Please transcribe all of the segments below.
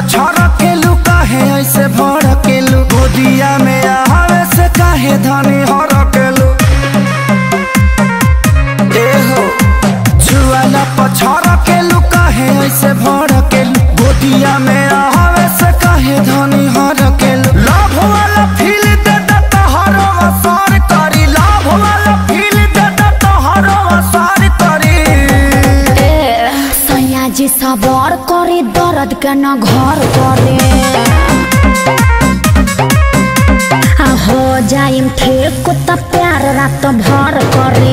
पछड़ के लू काहे ऐसे भड़ के लू गोदिया में आवे से काहे धनी हर के लू ए हो जुआला पछड़ के लू काहे ऐसे भड़ के लू गोदिया में आवे से काहे धनी हर के लू लाभ वाला फील दे दे तोहरो असर करी लाभ वाला फील दे दे तोहरो असर करी ए सैया जी सबर करे दर्द के न घर करे आ हो जाइम ठीक त प्यार रात भर करे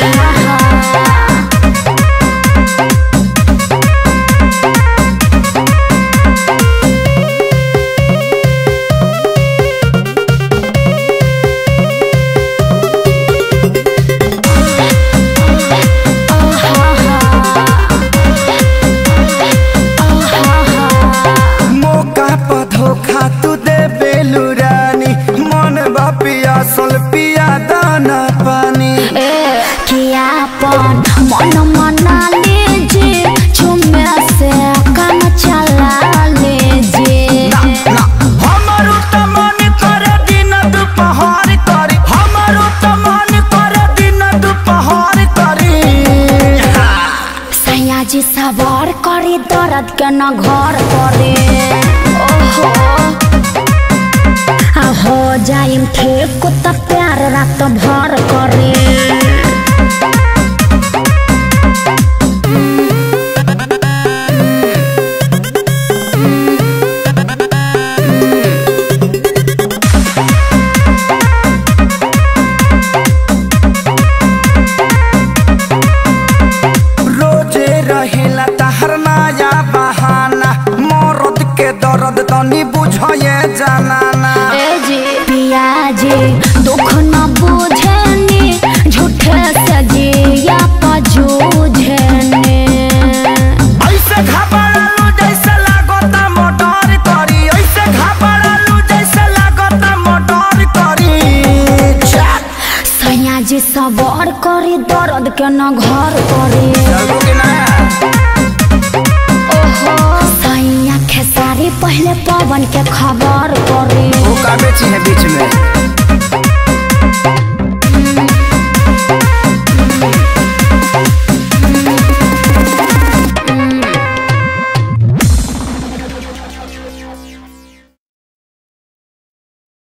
मौका पर धोखा तू दे बेलू रानी मन बा पियासल पिया दाना पानी ए कियापन मन मना लीजिए चुमे से काम चला लीजिए ना हमारो त मन करे दिन दुपहर करी हमारो त मन करे दिन दुपहर करी सैया जी सवार करे दर्द के न घर करे ओहो आ हो जाइम ठीक त प्यार रात भर करे रोजे रहेला तहर नया बहाना मरद के दर्द तनी बुझे जानाना ए जी पिया जी दुख न बुझनी झूठे से जिया पजूझने ऐसे घबरालू जैसे लागता मोटर करी ऐसे घबरालू जैसे लागता मोटर करी चल सैया जी सवार करे दर्द के न घर करे चलू कि ना ओहो सैया खेसारी पहले पवन के खबर करे वो का बेची है बीच में